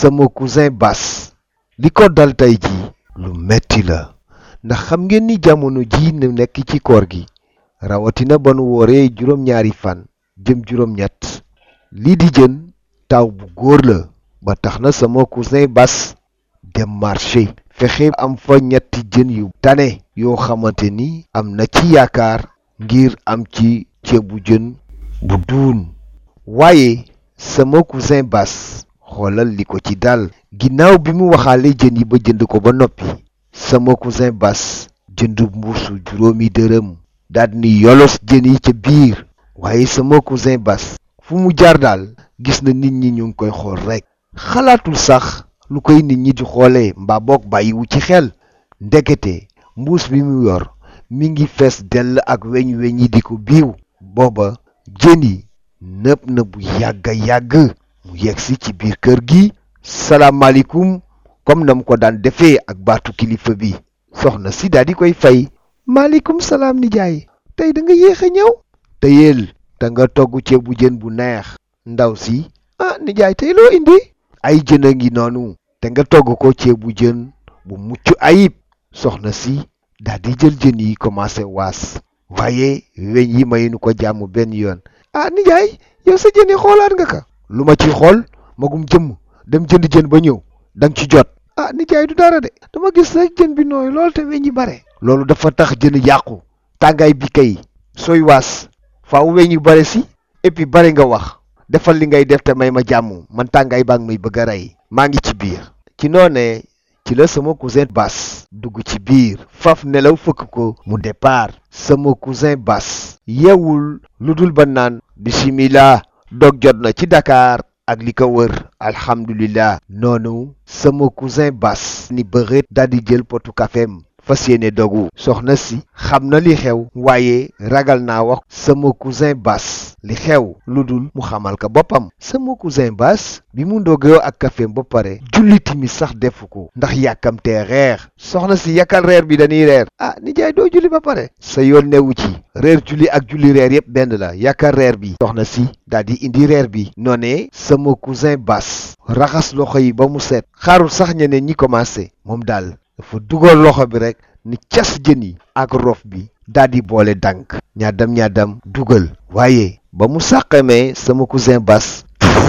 sama cousin Bas li ko dal tey ji lu metti la ndax xam ngeen ni jamono ji nu nekk ci koor gi rawatina ba nu wooree juróom-ñaari fan jëm juróom-ñett lii di jën taw bu góor la ba tax na sama cousin Bas dem marché fexe am fa ñetti jën yu tane yoo xamante ni am na ci yaakaar ngir am ci ceebu jën bu duun waaye sama cousin Bas xoolal li ko ci dal ginnaaw bi mu waxaale jën yi ba jënd ko ba noppi sama cousin Bas jënd mbuusu juróomi dërëm daal ni yolos jën yi ca biir waaye sama cousin Bas fu mu jaar daal gis na nit ñi ñu ngi koy xool rekk xalaatul sax lu koy nit ñi di xoolee mbaa boog bàyyiwu ci xel ndekete mbuus bi mu yor mi ngi fees dell ak weñ weñ yi di ko biiw booba jën yi nëb na bu yàgga yàgg mu yegsi ci biir kër gi salaamaaleykum comme na mu ko daan defee ak baatu kilifa bi soxna si daal di koy fay maaleykum salaam nijaay tey da nga yéex a ñëw teyel te nga togg ceebu jën bu neex ndaw si ah nijaay tey loo indi ay jën a ngi noonu te nga togg ko ceebu jën bu mucc ayib soxna si daal di jël jën yi commencé waas waaye weñ yi mayuñu ko jàmm benn yoon ah nijaay yow sa jën yi xoolaat nga ka lu ma ci xool magum jëmm dem jënd jën ba ñëw danga ci jot ah nijaay du dara de dama gis rek jën bi nooy lool te weñ yi bare loolu dafa tax jën yàqu tàngaay bi kay sooy waas faaw weñ yu bare si et puis bare nga wax defal li ngay def te may ma jàmm man tàngaay baa ngi may bëgg a rey maa ngi ci biir ci noonee ci la sama cousin Bas dugg ci biir faf nelaw fëkk ko mu départ sama cousin Bas yeewul lu dul ba naan bisimilah dog jot na ci Dakar ak li ko wër alhamdulillah noonu sama cousin Bas ni bëreet daal di jël potu kafeem fas yéene dogu soxna si xam na li xew waaye ragal naa wax sama cousin Bas li xew lu dul mu xamal ko boppam sama cousin Bas bi mu ndogoo ak kafeem ba pare julli timis sax defu ko ndax yàkkamtee reer soxna si yàkkal reer bi dañuy reer ah nijaay doo julli ba pare sa yoon newu ci reer julli ak julli reer yépp benn la yàkkal reer bi soxna si daal di indi reer bi noonee sama cousin Bas raxas loxo yi ba mu set xaarul sax ñeneen ñi commencé moom daal dafa dugal loxo bi rek ni cas jën yi ak rof bi daal di boole dànk ñaadam ñaadam dugal waaye ba mu sàqamee sama cousin Bas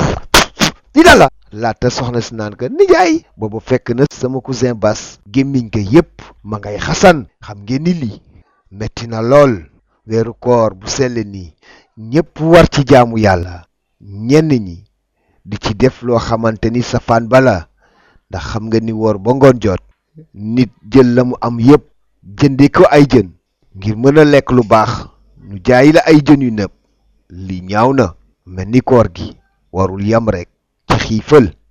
di dala laata soxna si naan ka nijaay boobu fekk na sama cousin Bas gémmiñ ko yépp ma ngay xasan xam ngeen ni lii metti na lool weeru koor bu sell nii ñépp war ci jaamu yàlla ñenn ñi di ci def loo xamante ni safaan bala ndax xam nga ni woor ba ngoon jot nit jël la mu am yépp jënde ko ay jën ngir mën a lekk lu baax ñu jaay la ay jën yu nëb li ñaaw na mel ni koor gi warul yam rekk ci xiifal